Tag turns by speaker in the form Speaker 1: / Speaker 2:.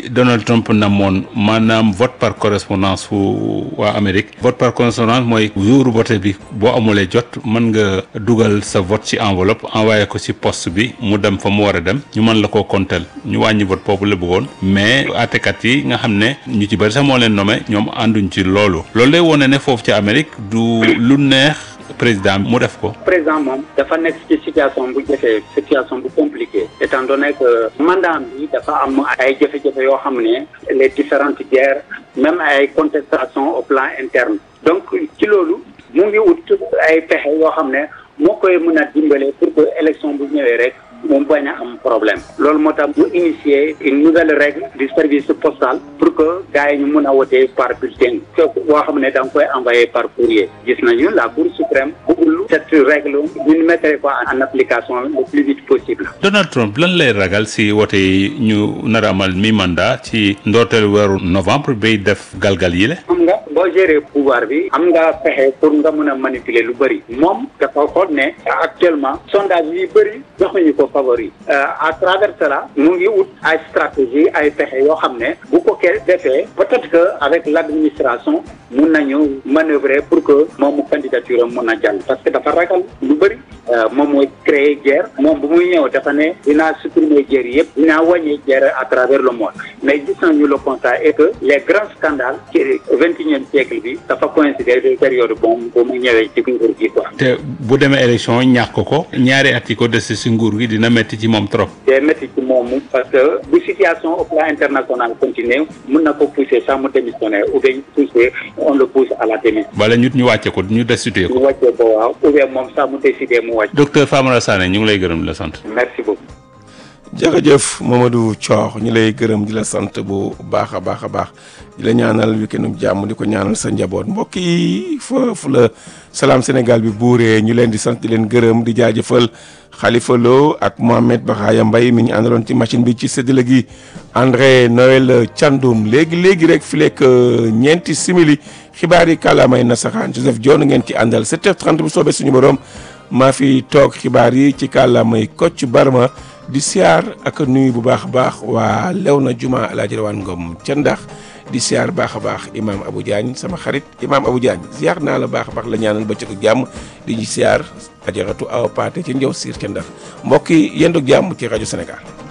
Speaker 1: Donald Trump namoon maanaam vote par correspondance fu waa Amérique vote par correspondance mooy jour vote bi boo amulee jot mën nga dugal sa vote ci enveloppe envoyé ko ci poste bi mu dem fa mu war a dem ñu mën la koo compter ñu wàññi vote boobu la bëggoon mais àttekat yi nga xam ne ñu ci bëri sax moo leen nommé ñoom ànduñ ci loolu loolu lay wone ne foofu ci Amérique du lu neex président mu def ko.
Speaker 2: président moom dafa nekk ci situation bu jafee situation bu compliquée étant donné que mandat bi dafa am ay jafe-jafe yoo xam ne les différentes guerres même ay contestations au plan interne donc ci loolu mu ngi ut ay pexe yoo xam ne moo koy mën a dimbale pour que élection bu ñëwee rek moom bañ a am problème loolu moo tax mu initier une nouvelle règle du service postal pour que gars yi ñu mën a wote par bulletin képp boo xam ne da nga koy envoyé par courrier gis nañu la cour suprême bëggul cette règle ñu mettre ko en application le plus vite possible.
Speaker 1: Donald Trump lan lay ragal si wote yi ñu nar a amal mi mandat ci ndorteel weeru novembre bay def galgal yi la.
Speaker 2: xam nga boo gérer pouvoir bi am nga pexe pour nga mën a manipuler lu bëri moom dafa xool ne actuellement sondage yi bëri jox nañu ko favori à travers cela mu ngi ut ay stratégie ay pexe yoo xam ne bu ko ke defee peut-être que avec l'administration mun nañu manœuvrer pour que moomu candidature am mun a jàll parce que dafa ragal lu bëri moom mooy créer guerre moom bu muy ñëw dafa ne dinaa supprimer guerre yëpp dinaa wàññi guerre à travers le monde mais gis nañu le constat est que les grands scandales ci vingt et unième siècle bi dafa coïncider de période bon bu mu ñëwee ci nguur gi quoi.
Speaker 1: te bu demee élection ñàkk ko ñaari at yi ko des si nguur gi dina métti ci moom trop.
Speaker 2: day métti ci moom parce que bu situation au plan international continuer mun na ko pousser sax mu démissionner ou bien pousser on le pousse à la démission.
Speaker 1: wala ñu ñu wàcce ko ñu destitué
Speaker 2: ñu
Speaker 1: ko.
Speaker 2: wàccee ko waaw ou bien moom sax mu décider mu wàcc.
Speaker 1: docteur Famara Sané ñu ngi lay gërëm di la sant.
Speaker 2: merci beaucoup.
Speaker 3: jërëjëf Mamadou Thior ñu lay gërëm di la sant bu baax a baax a baax di la ñaanal weekendum jàmm di ko ñaanal sa njaboot mbokk yi foofu la salaam Sénégal bi buuree ñu leen di sant di leen gërëm di jaajëfal Khalifa Lo ak Mohamed Bakhaya Mbaye mi ñu àndaloon ci machine bi ci séddale gi André Noël Thiandoum léegi léegi rek fi lekk ñeenti simili xibaar yi kàllaamay nasaxaan Joseph Dione ngeen ci àndal 7h30 bu soobee suñu borom maa fi toog xibaar yi ci kàllaamay Kocc Barma. di siyaar ak nuyu bu baax a baax waa Léona Juma El Hadj Rawane Ngom ca ndax di siyaar baax a baax imaam Abou Diagne sama xarit imaam Abou Diagne siyaar naa la baax a baax la ñaanal bëccëg jàmm di ñu siyaar ajaratu awa paate ci njaw siir ca ndax mbokk yi yendu jàmm ci rajo Sénégal.